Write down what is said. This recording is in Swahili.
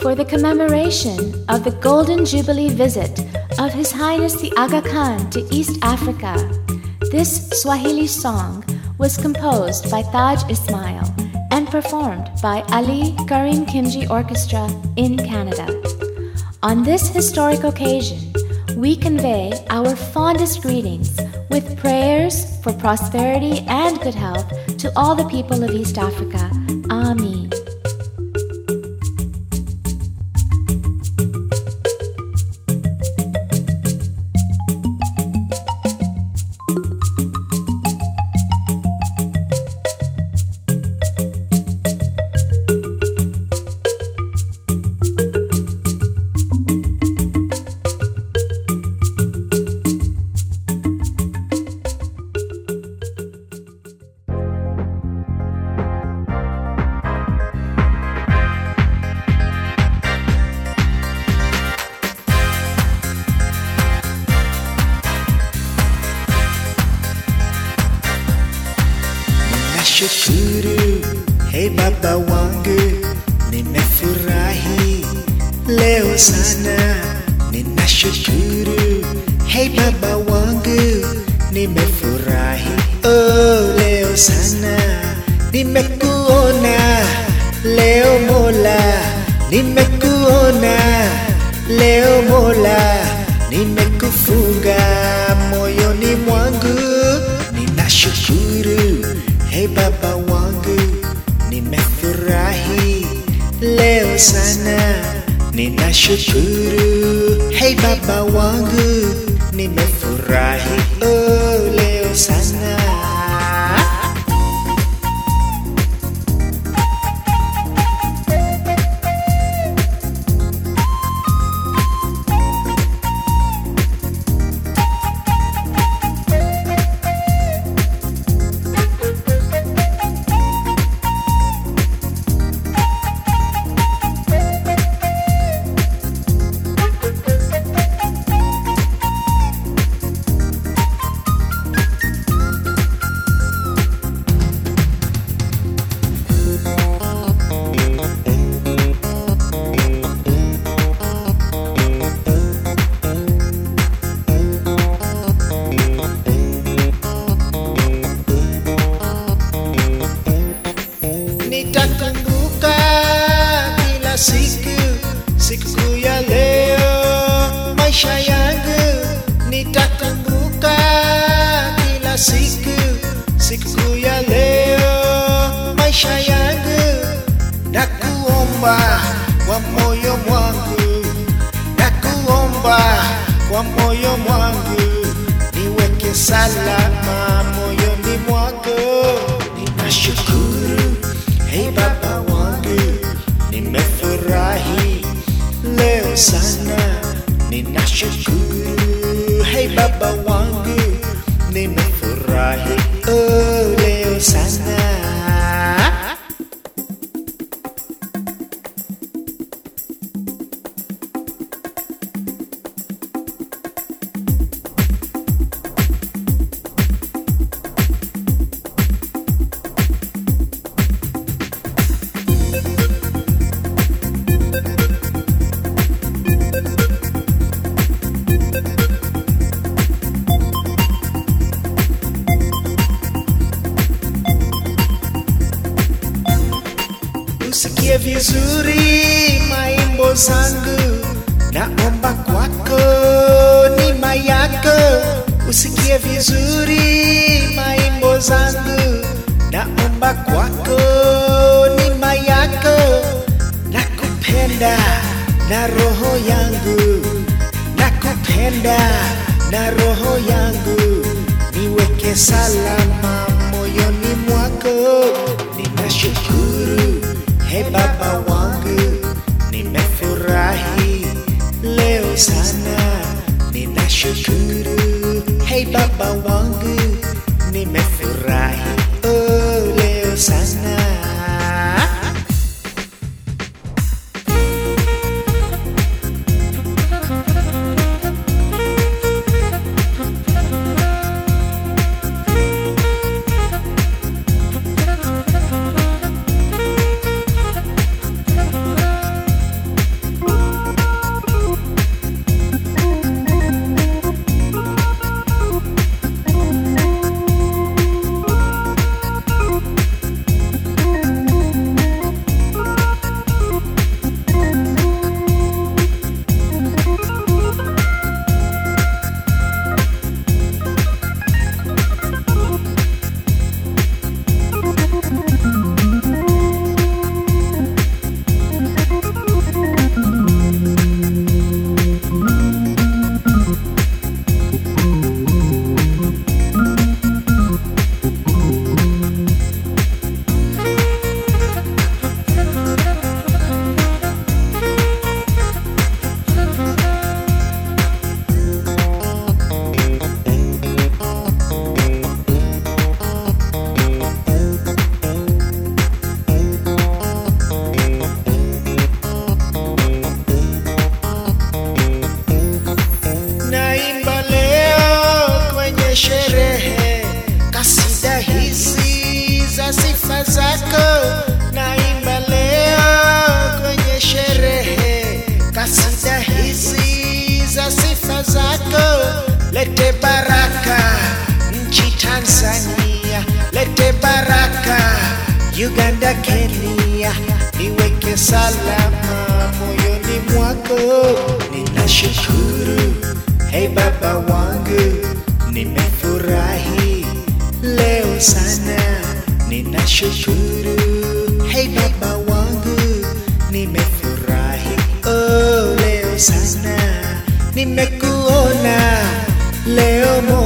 for the commemoration of the Golden Jubilee visit of His Highness the Aga Khan to East Africa. This Swahili song was composed by Taj Ismail and performed by Ali Karim Kimji Orchestra in Canada. On this historic occasion, we convey our fondest greetings with prayers for prosperity and good health to all the people of East Africa. Amen. Nashukuru, hey baba wangu, nimefurahi leo sana. Ninashukuru, hey baba wangu, nimefurahi oh leo sana. Nimekuona leo Mola, nimekuona leo Mola, nimekufunga moyoni mwangu, ninashukuru Hey baba wangu, nimefurahi leo sana, ninashukuru. Hey baba wangu, nimefurahi oh leo sana. Nitakumbuka kila siku, siku ya leo, maisha yangu. Nitakumbuka kila siku, siku ya leo, maisha yangu. Nakuomba kwa moyo mwangu, nakuomba kwa moyo mwangu, niweke salama moyoni mwako. Ninashukuru, hey baba wangu, nimefurahi leo sana. Ninashukuru, hey baba wangu, nimefurahi oh leo sana. usikie vizuri maimbo zangu, naomba kwako nima yako. Usikie vizuri maimbo zangu, naomba kwako nima yako. Nakupenda na roho yangu, nakupenda na roho yangu, niweke salama moyoni mwako. Ninashukuru Hey baba wangu, nimefurahi leo sana, ninashukuru. Hey baba wangu, nimefurahi oh leo sana. lete baraka nchi Tanzania, lete baraka Uganda, Kenya, niweke salama moyoni mwako. Ninashukuru hey baba wangu, nimefurahi leo sana. Ninashukuru hey baba wangu, nimefurahi oh leo sana, nimekuona leo